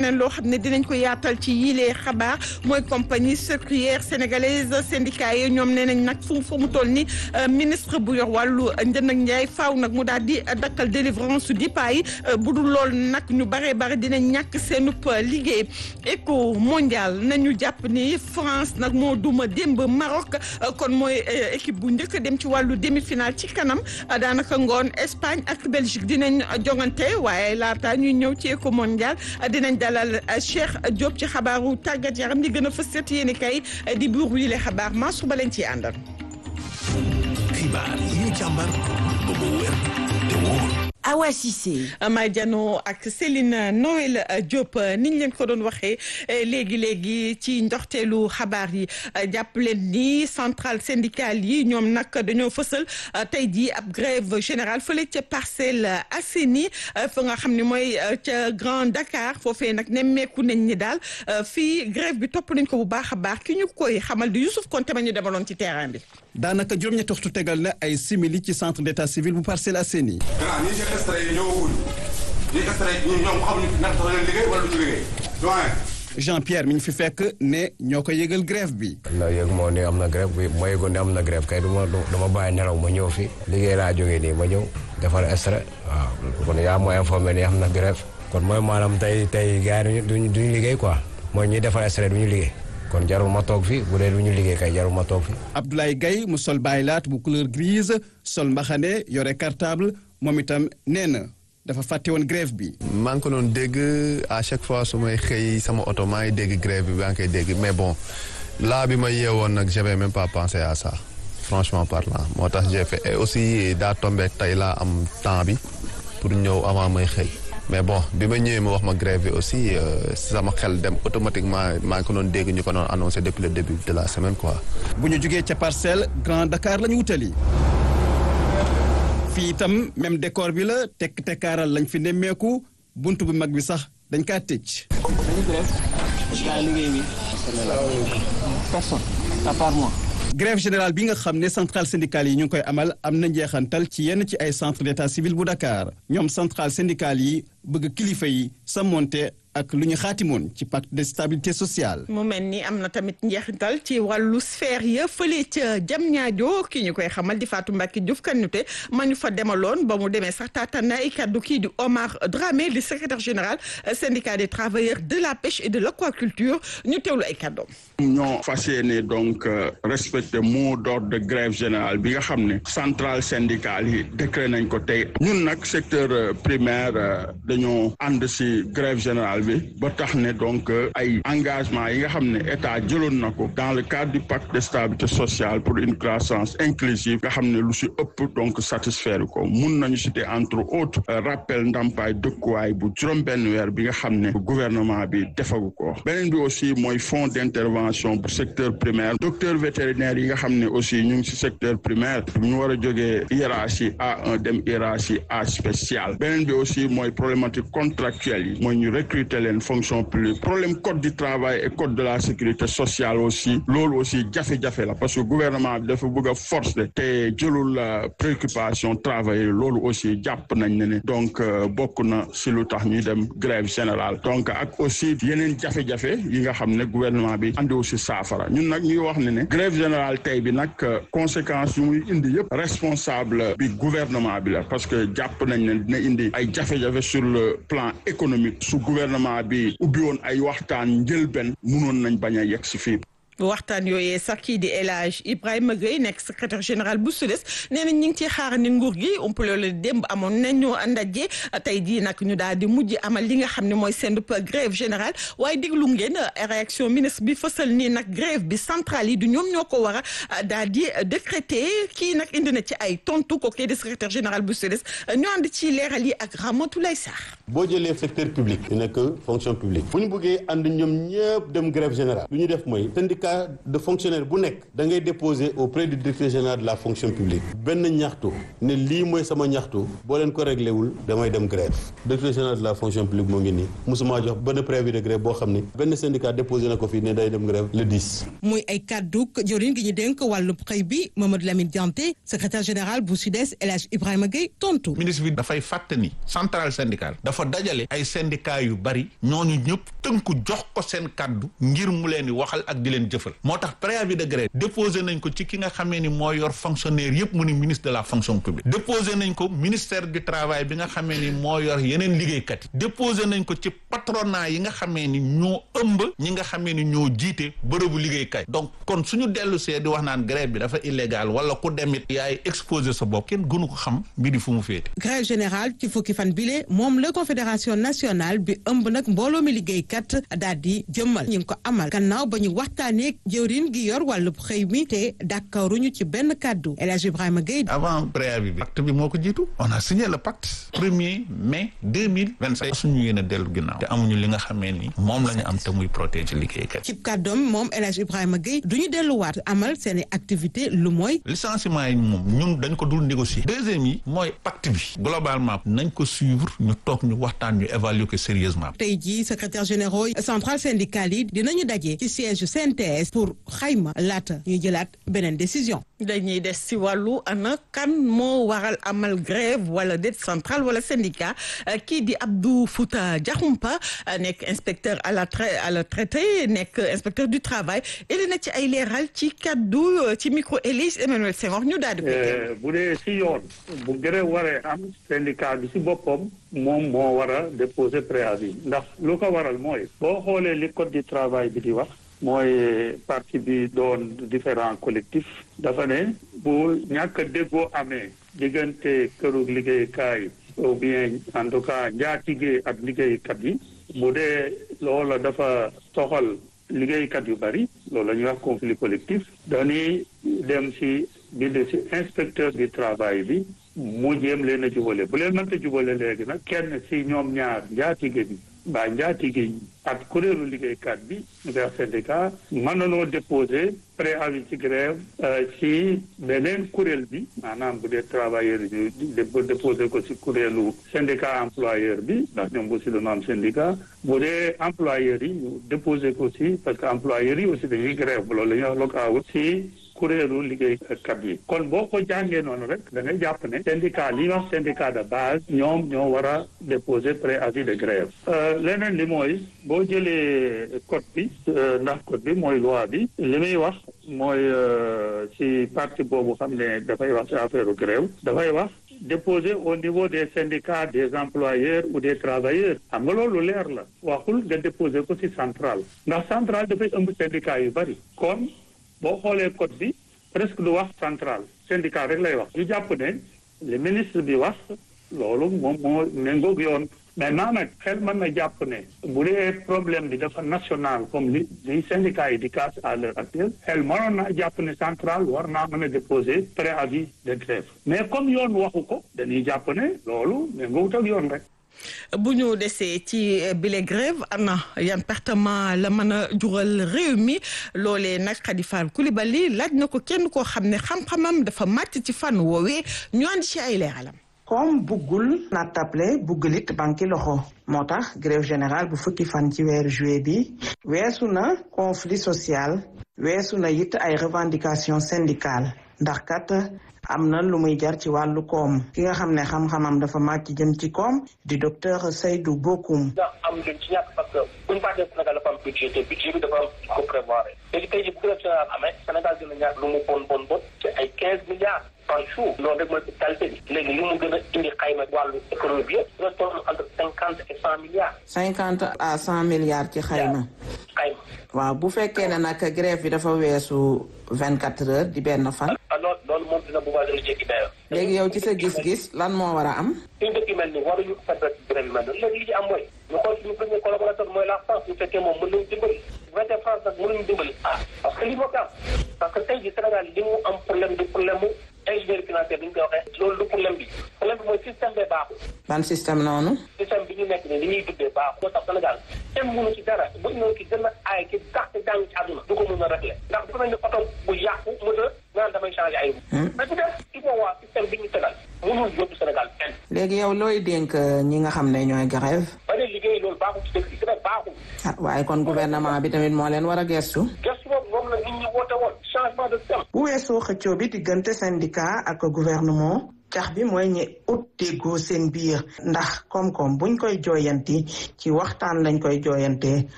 leneen loo xam ne dinañ ko yaatal ci yilee xabaar mooy compagnie sucrière sénégalaise syndicat yi ñoom nee nañ nag fu fu mu toll ni ministre bu yor wàllu njënd ak njaay faaw nag mu daal di dakkal délivrance di pay bu dul lool nag ñu bare bare dinañ ñàkk seenub liggéey éco mondial nañu jàpp ni France nag moo duma démb Maroc kon mooy équipe bu njëkk dem ci wàllu demi-finale ci kanam daanaka ngoon Espagne ak Belgique dinañ jongante waaye laata ñuy ñëw ci éco mondial dinañ dalal Cheikh Diop ci xabaaru tàggat yaram li gën a fës set yéeni kay di buur wi le xabaar maa suba leen ciy àndal. xibaar yi ñu càmbar ba mu wér te wóor. Awa Cissé. May Diano ak Céline Noël Diop niñ leen ko doon waxee léegi léegi ci ndoxteelu xabaar yi jàpp leen ni centrale syndicale yi ñoom nag dañoo fësal tey jii ab grève générale fële ca Parcelles Assainies fa nga xam ne mooy ca Grand Dakar foofee nag nemmeeku nañ ni daal fii grève bi topp nañ ko bu baax a baax ki ñu koy xamal di Youssouf Konté ma ñu demaloon ci terrain bi. daanaka juróom-ñetti waxtu tegal na ay simili ci centre d'état civil bu Parcelles Assainies. extrait yi ñëwagul ñi extrait yi ñoom xamuñu ndax dafa leen liggéey wala du ñu liggéey doyen Jean Pierre mi ñu fi fekk ne ñoo ko yëgal grève bi. la yëg moo ne am na grève bi ma yëgoon ne am na grève kay du ma du ma bàyyi nelaw ma ñëw fi liggéey laa jógee nii ma ñëw defar extrait waaw kon yaa mooy informé ni am na grève kon mooy maanaam tey tey gars yi duñu duñu liggéey quoi mooy ñuy defar extrait du ñu liggéey kon jarul ma toog fi bu dee du ñu liggéey kay jarul ma toog fi. Abdoulaye Gaye mu sol baylaat bu couleur grise sol mbaxane yore cartable moom itam nee na dafa fàtte woon grève bi. maa ngi ko doon dégg à chaque fois su may xëy sama oto maa ngi dégg grève bi maa ngi koy dégg mais bon là bi ma yeewoon nag j'avais même pas pensé à ça franchement parlant moo tax j'ai fait et aussi daa tombé tey laa am temps bi pour ñëw avant may xëy. mais bon bi ma ñëwee ma wax ma grève bi aussi sama xel dem automatiquement maa ngi ko doon dégg ñu ko doon annoncé depuis le début de la semaine quoi. bu ñu jugee ca parcelle Grand Dakar la ñu wutali. fii itam même décor bi la tekk tekkaaral lañ fi nemmeeku buntu bu mag bi sax dañ kaa tëj. dañu grève gaa liggéey bi personne à part moi. grève générale bi nga xam ne centrale syndicale yi ñu ngi koy amal am na njeexantal ci yenn ci ay centre d'état civil bu Dakar ñoom centrale syndicale yi bëgg kilifa yi sa monte ak lu ñu xaatimoon ci pacte de stabilité sociale. mu mel ni am na tamit njeexital ci wàllu sphère ya fële ca jam ñaajo ki ñu koy xamal di Fatou Mbacke Diouf kanute ma ñu fa demaloon ba mu demee sax taataan na ay kaddu kii di Omar Dramé di secrétaire général syndicat des travailleurs de la pêche et de l'aquaculture ñu teewlu ay kaddoom. ñoo fas yéene donc respecter mot d'ordre de grève générale bi nga xam ne centrale syndicale yi décret nañ ko tey ñun nag secteur primaire dañoo ànd si grève générale bi ba tax ne donc ay engagement yi nga xam ne état jëloon na ko dans le cadre du pacte de stabilité sociale pour une croissance inclusive nga xam ne lu si ëpp donc satisfaire ko mun nañu citer entre autres rappel ndàmpaay dëkkuwaay bu juróom-benn weer bi nga xam ne gouvernement bi defagu ko beneen bi aussi mooy fonds d'intervention bu secteur primaire docteur vétérinaire yi nga xam ne aussi ñu ngi si secteur primaire ñu war a jógee hiérarchie A1 dem hiérarchie A spéciale beneen bi aussi mooy problématique contractuelle yi mooy ñu recruter leen fonction publique problème code du travail et code de la sécurité sociale aussi loolu aussi jafe-jafe la parce que gouvernement bi dafa bëgg a forcer te jëlul préoccupation travailleurs loolu aussi jàpp nañ ne ne donc bokk na si lu tax ñuy dem grève générale donc ak aussi yeneen jafe-jafe yi nga xam ne gouvernement bi andi aussi saafara ñun nag ñuy wax ne ne grève générale tey bi nag conséquences yu muy indi yëpp responsable bi gouvernement bi la parce que jàpp nañ ne dina indi ay jafe-jafe sur le plan économique su gouvernement bi ubbi woon ay waxtaan njëlbenn munoon nañ bañ a yegg si fii. waxtaan yooyee sax kii di El Hadj Ibrahima Gueye nekk secrétaire général bu SUDES nee na ñu ngi ciy xaar ni nguur gi umpale la démb amoon nañu ndaje tey jii nag ñu daal di mujj amal li nga xam ne mooy seen grève générale waaye déglu ngeen réaction ministre bi fësal nii nag grève bi centrale yi du ñoom ñoo ko war a daal di décréter kii nag indi na ci ay tontu ko kii di secrétaire général bu SUDES ñu ànd ci leeral yi ak Ramatoulaye Sarr. boo jëlee secteur public. di nekk fonction publique. bu ñu bëggee ànd ñoom ñëpp dem grève générale. lu ñu def mooy syndicat syndicat de fonctionnaire bu nekk da ngay déposer auprès du directeur général de la fonction publique benn ñaxtu ne lii mooy sama ñaxtu boo leen ko réglé wul damay dem grève directeur général de la fonction publique moo ngi nii musuma jox benn préavis de grève boo xam ni benn syndicat déposé na ko fii ne day dem grève le 10. muy ay kàddu jëwriñ gi ñu dénk wàllu xëy bi Mamadou Lamine Dianté secrétaire général bu SUDES El Hadj Ibrahima Gueye tontu. ministre bi dafay fàtte ni centrale syndicale dafa dajale ay syndicats yu bari ñooñu ñëpp tënku jox ko seen kàddu ngir mu leen di waxal ak di leen jëfal moo tax préavis de grève déposé nañ ko ci ki nga xamee ni moo yor fonctionnaire yëpp mu ni ministre de la fonction publique déposé nañ ko ministère du travail bi nga xamee ni moo yor yeneen liggéeykat yi déposé nañ ko ci patronat yi nga xamee ni ñoo ëmb ñi nga xamee ni ñoo jiite bërëbu liggéeykat donc kon suñu dellu see di wax naan grève bi dafa illégal wala ku demit yaay exposé sa bopp kenn gënu ko xam mbiri fu mu féete grève générale ci fukki fan bile moom la confédération nationale bi ëmb nag mbooloo mi liggéeykat daal di jëmmal ñu ngi ko amal gannaaw ba ñu waxtaanee jëwriñ gi yor wàllub xëy mi te d'accorduñu ci benn kàddu El Hadj Ibrahima Gueye. avant préavis bi pacte bi moo ko jiitu on a signé le pacte premier mai deux mille vingt cinq suñu yéen a dellu ginnaaw te amuñu li nga xamee ni moom la ñu am te muy protéger liggéeykat ci kàddoom moom El Hadj Ibrahima Gueye du ñu delluwaat amal seen i activité lu mooy. licenciement yi moom ñun dañ ko dul négocier deuxième yi mooy pacte bi globalement nañ ko suivre ñu toog ñu waxtaan ñu évaluer ko sérieusement tey jii secrétaire généraux centrale syndicale yi dinañu daje ci siège CNTS pour xayma laata ñuy jëlaat beneen décision. dañuy des si wàllu ana kan moo waral amal grève wala déet centrale wala syndicat kii di Abdou Fouta Diakhoumpa nekk inspecteur à la à la traité nekk inspecteur du travail ili na ci ay leeral ci kaddu ci micro Élise Emmanuel Senghor ñu daal di ko bu dee si yoon bu grève waree am syndicat bi si boppam moom moo war a déposer préavis ndax lu ko waral mooy boo xoolee li code du travail bi di wax mooy parti bi doon différents collectifs dafa ne bu ñàkk a déggoo amee diggante këru liggéeykaay ou bien en tout cas njaatige ak liggéeykat yi bu dee loola dafa soxal liggéeykat yu bari loolu la ñuy wax conflit collectif dañuy dem ci bind ci inspecteur du travail bi mu jéem leen a jubale bu leen mënta jubale léegi nag kenn ci ñoom ñaar njaatige bi mbaa njaatige yi ak kuréelu liggéeykat bi vers syndicat mën nanoo déposer préavis ci grève ci beneen kuréel bi maanaam bu dee travailleur yi ñu déposer ko ci kuréelu syndicat employeur bi ndax ñoom aussi dañoo am syndicat bu dee employeur yi ñu déposer ko ci parce que employeur yi aussi dañuy grève loolu la ñuy wax locawut ci kuréelu liggéeykat yi kon boo ko jàngee noonu rek da ngay jàpp ne syndicat li wax syndicat de base ñoom ñoo war a déposer préavis de grève leneen li mooy boo jëlee code bi ndax code bi mooy loi bi li muy wax mooy ci partie boobu xam ne dafay wax ci affaire grève dafay wax déposer au niveau des syndicats des employeurs ou des travailleurs xam nga loolu leer la waxul nga déposer ko ci centrale ndax centrale dafay ëmb syndicat yu bari kon boo xoolee code bi presque du wax central syndicat rek lay wax ñu jàpp ne le ministre bi wax loolu moom moo méngoog yoon maintenant nag xel mën na jàpp ne bu dee problème bi dafa national comme li li syndicat yi di casse à l'heure actuelle xel mënoon naa jàpp ne central war naa mën a déposer préavis de grève mais comme yoon waxu ko dañuy jàpp ne loolu méngoowut ak yoon rek bu ñu desee ci bile grève ana yan pertement la mën a jural réew mi loolee nag Khady Fall Coulibaly laaj na ko kenn koo xam ne xam-xamam dafa màcc ci fànn woowee ñu andi ci ay leeralam. comme buggul nattable buggul it banki loxo moo tax grève générale bu fukki fan ci weeru juillet bi weesu na conflit social weesu na it ay revendications syndicales ndax kat am na lu muy jar ci wàllu koom ki nga xam ne xam-xamam dafa màcc jëm ci koom di docteur Seydou Bokoum. ndax am luñ ci ñàkk parce que bu ñu fàttee Sénégal dafa am budget te budget bi dafa am ko prévoir léegi tey jii bu grève générale amee Sénégal dina ñàkk lu mu bon bon bon ci ay quinze milliards par jour loolu rek mooy qualité bi léegi li mu gën a indi xayma wàllu économie bi yëpp dina toll entre cinquante et cent milliards. cinquante à cent milliards ci xayma. xayma. waaw bu fekkee ne nag grève bi dafa weesu vingt quatre heures di benn fan. loolu loolu moom dina bu baax dina jéggi dayoo. léegi yow ci sa gis-gis lan moo war a am. suñu dëkk yu mel nii waruñu permettre grève yu mel noonu léegi li ci am mooy ñu xool suñu premier collaborateur mooy la France bu fekkee moom mën nañu dimbali bu fekkee France nag mënuñu dimbali ah parce que li moo ko am parce que tey jii Sénégal li mu am problème du problème mu ingénierie financière bi ñu koy waxee loolu du problème bi problème bi mooy système bee baaxul ban système noonu. système bi ñu nekk nii li ñuy duggee baaxul moo tax Sénégal kenn mënu ci dara bu ñëw ki gën a aay ki dàq jàng ci àdduna du ko mën a régler ndax dafa mel ni oto bu yàqu moteur naan damay changé ay mais bu def il faut waa système bi ñu tegal mënul yóbbu Sénégal kenn léegi yow looy dénk ñi nga xam ne ñooy grève ba ne liggéey loolu baaxul ci dëkk bi grève baaxul ah waaye kon gouvernement bi tamit moo leen war a gestu gestu boobu moom la nit ñi woote woon changement de système bu weesoo xëccoo bi diggante syndicat ak gouvernement cax bi mooy ñi ut déggoo seen biir ndax koom-koom buñ koy jooyanti ci waxtaan lañ koy jooyantee